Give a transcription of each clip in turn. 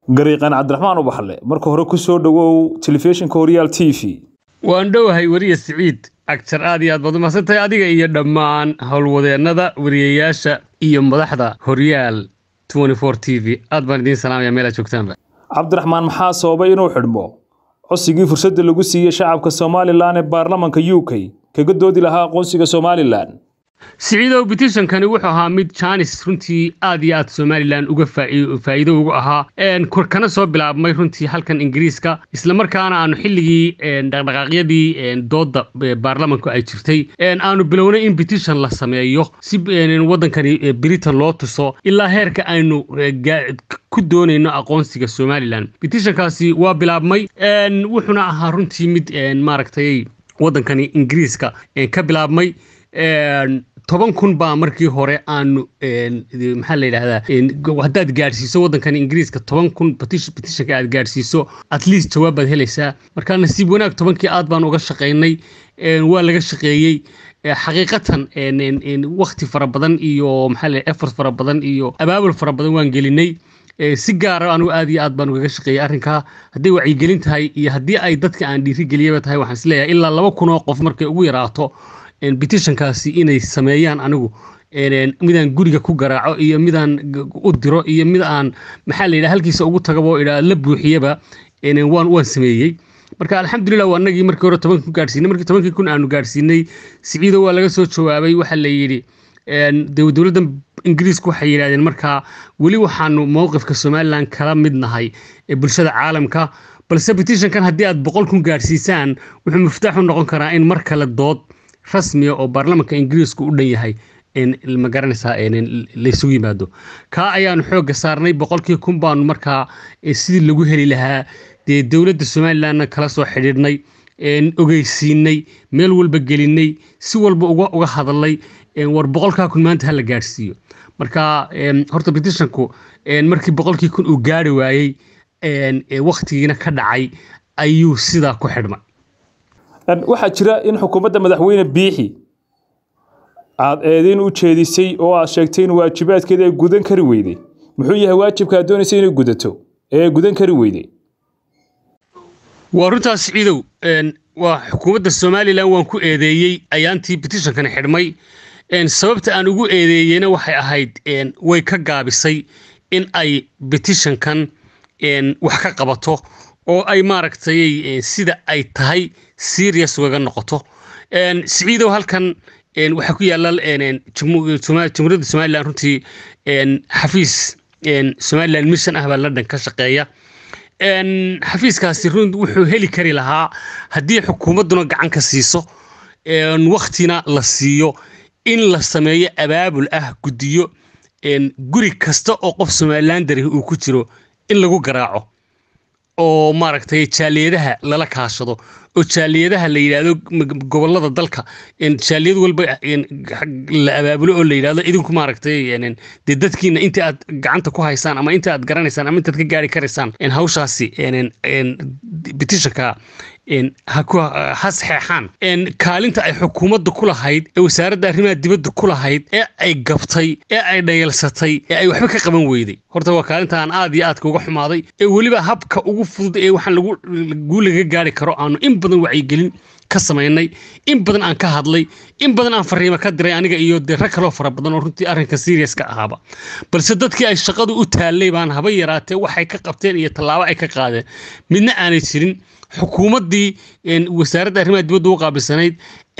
gariiqan cabdiraxmaan ubaxle marka hore ku soo dhowow telefishinka horyaal t v waan dhowahay weriye siciid agjar aad iyo aad baad umadsantahay adiga iyo dhammaan howlwadeennada weriyayaasha iyo madaxda horyaal t v aad baan idiin salaamaya meelaad joogtaanba cabdiraxmaan maxaa sababay inuu xidhmo cosigii fursadda lagu siiyey shacabka somalilan ee baarlamanka u k kaga doodi lahaa aqoonsiga somalilan siciidow bitishankani wuxuu ahaa mid jaanis runtii aad iyo aad somalilan uga faa'iido ugu ahaa kana soo bilaabmay runtii halkan ingiriiska islamarkaana aanu xilligii dhaqdhaqaaqyadii dooda baarlamanku ay jirtay aanu bilownay in bitishan la sameeyo si wadankani britain loo tuso ilaa heerka aynu ku doonayno aqoonsiga somalilan bitishankaasi waa bilaabmay wuxuuna ahaa runtii mid maaragtay wadankani ingiriiska ka bilaabmay toban kun baa markii hore aanu maxaa la yidhahdaa haddaad gaadhsiiso waddankani ingiriiska toban kun bitishanka aad gaadhsiiso at least jawaab baad helaysaa marka nasiib wanaag tobankii aad baan uga shaqaynay waa laga shaqeeyey xaqiiqatan wakti fara badan iyo maxaa la effort fara badan iyo abaabul fara badan waan gelinay si gaara anugu aad iyo aad baan ugaga shaqeeyey arrinkaa hadday wacyigelin tahay iyo haddii ay dadka aan dhiirigeliyaba tahay waxaan isleeyahay ilaa laba kun oo qof markay ugu yaraato bitishankaasi inay sameeyaan anigu midaan guriga ku garaaco iyo midaan u diro iyo mid aan maxaa la yidhaha halkiisa ugu tagabo idhaa la buuxiyaba waan waan sameeyey marka alxamdulilah waa anagii markii hore toban kun gaadhsiinay markii tobankii kun aanu gaadhsiinay siciido waa laga soo jawaabay waxaa la yidhi dowladda ingiriisku waxay yidhahdeen markaa weli waxaanu mowqifka somalilan kala mid nahay ee bulshada caalamka balse bitishankan haddii aad boqol kun gaadhsiisaan wuxuu muftaax u noqon karaa in mar kale dood rasmiya oo baarlamanka ingiriisku u dhan yahay ma garanaysaa laysugu yimaado kaa ayaanu xoogga saarnay boqolkii kun baanu markaa sidii lagu heli lahaa dee dowladda somalilanna kala soo xidhiidhnay ogeysiinay meel walba gelinay si walba uga hadalnay war boqolkaa kun maanta hala gaadhsiiyo marka horta bitishanku markii boqolkii kun uu gaari waayey waktigiina ka dhacay ayuu sidaa ku xidhmay waxaa jira in xukuumadda madaxweyne biixi aad eedeyn u jeedisay oo aad sheegtay in waajibaadkeeda ay gudan kari weyday muxuu yahay waajibka aad doonaysa inay gudato ee ay gudan kari weyday waa runtaas ciidow waa xukuumadda somalilan waan ku eedeeyey ayaantii bitishankani xidhmay sababta aan ugu eedeeyeyna waxay ahayd way ka gaabisay in ay bitishankan wax ka qabato oo ay maaragtay sida ay tahay serious ugaga noqoto siciidow halkan waxaa ku yaala jamhuuriyadda somalilan runtii xafiis somalilan mission ah baa london ka shaqeeya xafiiskaasi run wuxuu heli kari lahaa haddii xukuumadduna gacan ka siiso waktina la siiyo in la sameeyo abaabul ah guddiyo guri kasta oo qof somalilan dari uu ku jiro in lagu garaaco oo maaragtay jaaliyadaha lala kaashado oo jaaliyadaha la yidhaahdo gobolada dalka jaaliyad walba la abaabulo oo la yidhahdo idinku maaragtay dee dadkiina inta aad gacanta ku haysaan ama inta aad garanaysaan ama intaad ka gaari karaysaan hawshaasi bitishanka ha saxeexaan kaalinta ay xukuumadda ku lahayd ee wasaaradda arrimaha dibadda ku lahayd ee ay gabtay ee ay dhayalsatay ee ay waxba ka qaban weyday horta waa kaalinta aan aad iyo aadka uga xumaaday ee weliba habka ugu fudud ee waxaan lagu laga gaari karo aanu in badan wacyigelin ka samaynay in badan aan ka hadlay in badan aan fariimo ka diray aniga iyo dee rag kaloo fara badan oo runtii arrinka seriaska ahaaba balse dadkii ay shaqadu u taallay baan haba yaraatee waxay ka qabteen iyo tallaabo ay ka qaadeen midna aanay jirin xukuumaddii wasaaradda arrimaha dibadda u qaabilsanayd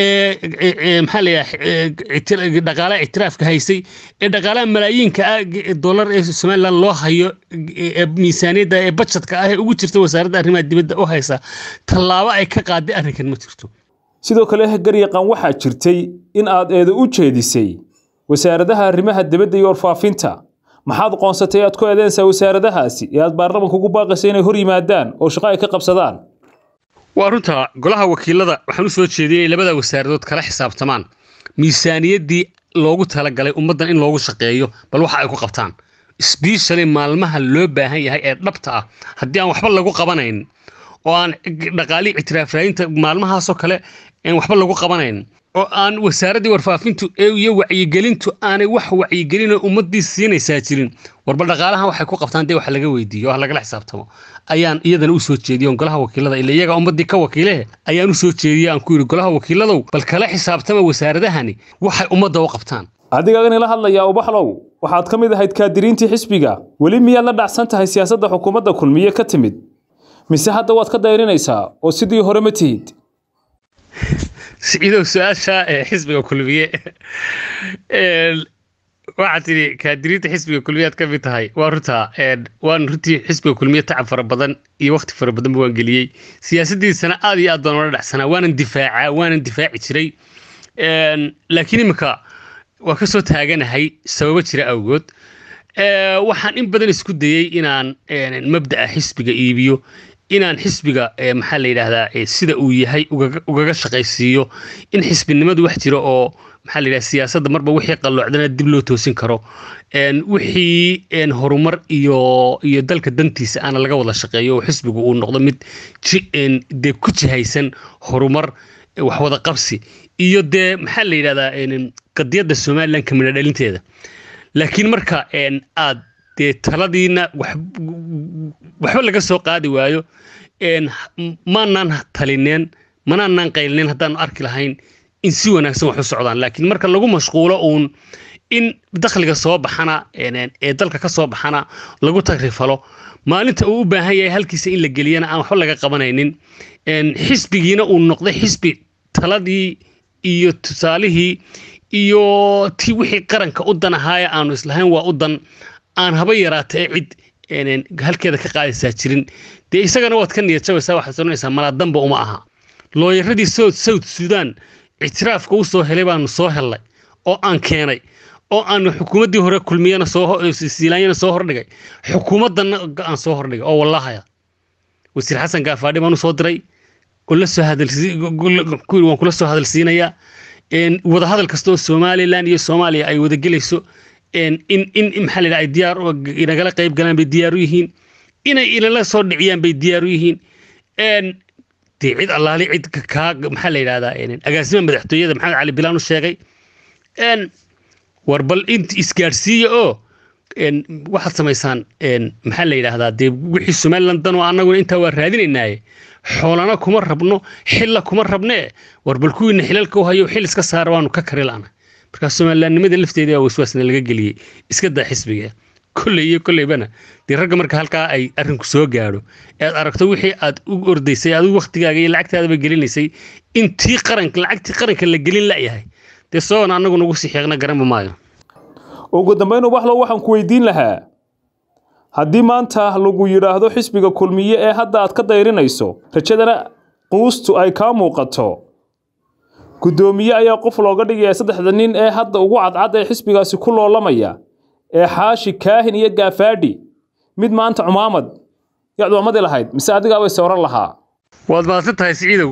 ee maxaa layahay dhaqaalaha ictiraafka haysay ee dhaqaalaha malaayiinka ah dollar ee somalilan loo hayo ee miisaaniyadda ee bajetka ah ee ugu jirta wasaaradda arrimaha dibadda u haysa tallaabo ay ka qaaday arrinkan ma jirto sidoo kale garyaqaan waxaa jirtay in aad eedo u jeedisay wasaaradaha arrimaha dibadda iyo warfaafinta maxaad qoonsatay aad ku eedeensaa wasaaradahaasi ee aad baarlamanka ugu baaqaysa inay hor yimaadaan oo shaqo ay ka qabsadaan waa runta golaha wakiilada waxaan u soo jeediyey inay labada wasaaradood kala xisaabtamaan miisaaniyaddii loogu talagalay ummaddan in loogu shaqeeyo bal waxa ay ku qabtaan sbeshali maalmaha loo baahan yahay ee dhabta ah haddii aan waxba lagu qabanayn oo aan dhaqaalii ictiraaf raadinta maalmahaasoo kale waxba lagu qabanayn oo aan wasaaraddii warfaafintu iyo wacyigelintu aanay wax wacyigelinoo ummaddii siinaysaa jirin warba dhaqaalahan waxay ku qabtaan dee wax laga weydiiyo wax lagala xisaabtamo ayaan iyadana u soo jeediyo golaha wakiilada ila iyaga ummaddii ka wakiilehe ayaan u soo jeediyey aan ku yidhi golaha wakiiladow bal kala xisaabtama wasaaradahani waxay ummadda u qabtaan adigagan ila hadlayaa ubaxlow waxaad ka mid ahayd kaadiriintii xisbiga weli miyaad la dhacsan tahay siyaasadda xukuumadda kulmiye ka timid mise hadda waad ka dayrinaysaa oo sidii hore ma tihid siciidow su-aasha xisbiga kulmiye waxaad tidhi kaadiriinta xisbiga kulmiyaad ka mid tahay waa runtaa waan runtii xisbiga kulmiye tacab fara badan iyo wakti fara badanba waan geliyey siyaasaddiisana aad iyo aad baan ola dhacsanaa waanan difaacaa waanan difaaci jiray laakiin imika waa ka soo taaganahay sababo jira awgood waxaan in badan isku dayey inaan mabda'a xisbiga iibiyo inaan xisbiga maxaa la yidhaahdaa sida uu yahay ugaga shaqaysiiyo in xisbinimadu wax jiro oo maxaa la yidhahda siyaasadda marba wixii qalloocdana dib loo toosin karo wixii horumar iyo iyo dalka dantiisa aana laga wada shaqeeyo oo xisbigu uu noqdo mid dee ku jihaysan horumar wax wada qabsi iyo dee maxaa la yidhahdaa qadiyadda somalilan kamida dhalinteeda laakiin marka aad dee taladiina waxba laga soo qaadi waayo maanaan talineen manaanaan qaylneen haddaanu arki lahayn in si wanaagsan wax u socdaan laakiin marka lagu mashquulo uun in dakhliga soo baxana ee dalka ka soo baxana lagu tagrifalo maalinta uu u baahan yahay halkiisa in la geliyana aan waxba laga qabanaynin xisbigiina uu noqday xisbi taladii iyo tusaalihii iyo ti wixii qaranka u dan ahaaya aanu islahayn waa u dan aan haba yaraata ee cid halkeeda ka qaadaysaa jirin dee isagana waad ka niyad jabaysaa waxaad soranaysaa malaadanba uma aha looyaradii south sudan ictiraafka u soo helay baanu soo hellay oo aan keenay oo aanu xukuumaddii hore kulmiyana soosiilaanyana soo hordhigay xukuumaddanna aan soo hordhigay oo wallahaya wasiir xasan gaafaadhi baan u soo diray waan kula soo hadalsiinayaa wadahadal kasta oo somalilan iyo soomaaliya ay wadagelayso in in maxaa la ay diyaar inagala qayb galaan bay diyaar u yihiin inay inala soo dhiciyaan bay diyaar u yihiin dee cid allaali cid kaa maxaa la yidhahdaa agaasima madaxtooyada maxamed cali bilaan u sheegay war bal int isgaadhsiiya oo waxaad samaysaan maxaa la yidhaahdaa dee wixii somaliland dan oo annaguna intaa waa raadinaynaaye xoolana kuma rabno xilla kuma rabnee war bal kuwiina xilalka u hayo xil iska saara waanu ka kari la'na markaa somalilandnimada lafteeda waa waswaasna laga geliyey iska daa xisbiga kolley iyo kolleybana dee ragga marka halkaa ay arrinku soo gaadho ead aragto wixii aad u ordaysay adigu waktigaaga iyo lacagtaadaba gelinaysay intii qaranka lacagtii qaranka la gelin la'yahay dee soona annagu nagu sii xeeqna garanba maayo ugu dambayn ubaxlow waxaan ku weydiin lahaa haddii maanta lagu yidhaahdo xisbiga kulmiye ee hadda aad ka dayrinayso rajadana quustu ay kaa muuqato guddoomiye ayaa qof looga dhigaya saddexda nin ee hadda ugu cadcad ee xisbigaasi ku loolamaya ee xaashi kaahin iyo gaafaadhi mid maanta cumaamad yaad cumamadii lahayd mise adigaabay sawran lahaa waad mahadsan tahay siciidow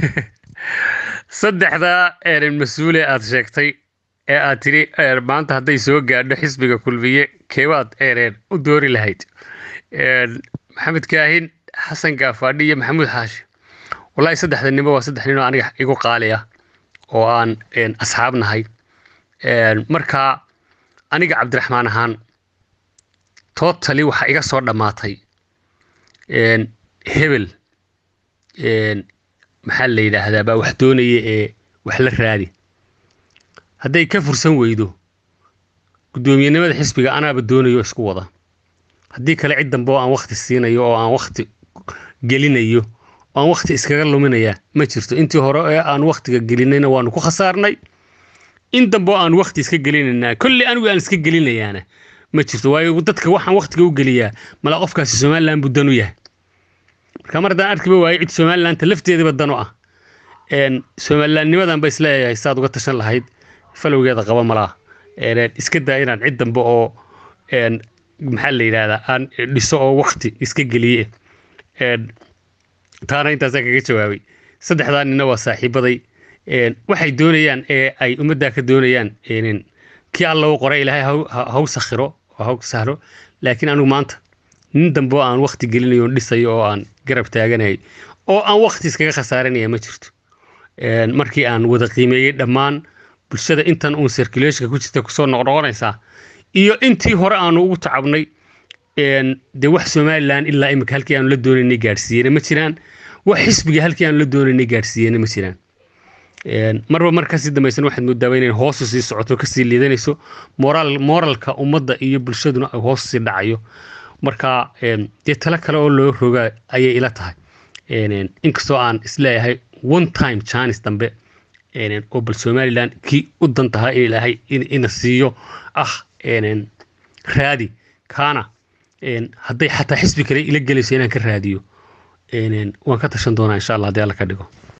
saddexdaa mas-uule aad sheegtay ee aad tidhi maanta hadday soo gaadho xisbiga kulmiye keebaad eereen u doori lahayd maxamed kaahin xasan gaafaadhi iyo maxamuud xaashi wallaahi saddexda ninba waa saddex ninoo aniga igu qaali ah oo aan asxaab nahay markaa aniga cabdiraxmaan ahaan totally waxaa iga soo dhammaatay hebel maxaa la yidhaahdaa baa wax doonaya ee wax la raadi hadday ka fursan weydo guddoomiyenimada xisbiga anaaba doonayo isku wada haddii kale cid dambe oo aan wakti siinayo oo aan wakti gelinayo oo aan wakti iskaga luminaya ma jirto intii hore ee aan waktiga gelinayna waanu ku khasaarnay in dambe oo aan wakti iska gelinaynaa kolley anigu aan iska gelinayaana ma jirto waayo dadka waxaan waktiga u geliyaa mala qofkaasi somaliland buu dan u yahay marka mar haddaan arkiba waayo cid somalilanta lafteedaba dan u ah somalilandnimadan ba isleeyahay saad uga tashan lahayd falowgeeda qaba malaa iska daa inaan cid dambe oo maxaa la yidhahdaa aan dhiso oo wakti iska geliye taana intaasaan kaga jawaabay saddexdaa nina waa saaxiibaday waxay doonayaan ee ay ummaddaa ka doonayaan kii alla u qoray ilaahay haw sakhiro oo haw sahlo laakiin anigu maanta nin dambe oo aan wakti gelinayo on dhisayo oo aan garab taaganahay oo aan wakti iskaga khasaaranaya ma jirto markii aan wada qiimeeyey dhammaan bulshada intan uun circulationka ku jirta kusoo noqnoqonaysaa iyo intii hore aanu ugu tacabnay dee wax somalilan ilaa imika halkii aanu la doonaynay gaadhsiiyena ma jiraan wax xisbiga halkii aanu la doonaynay gaadhsiiyena ma jiraan marba mar kasii dambaysan waxaad moodaaba inay hoosu sii socoto kasii liidanayso moraal moralka ummadda iyo bulshaduna ay hoos sii dhacayo marka dee talo kale oo loo roga ayay ila tahay inkastoo aan isleeyahay one time chance dambe oo bal somalilan kii u dan tahay in ilaahay ina siiyo ah raadi kaana hadday xataa xisbi kale ila gelayso inaan ka raadiyo waan ka tashan doonaa insha allah haddii alla ka dhigo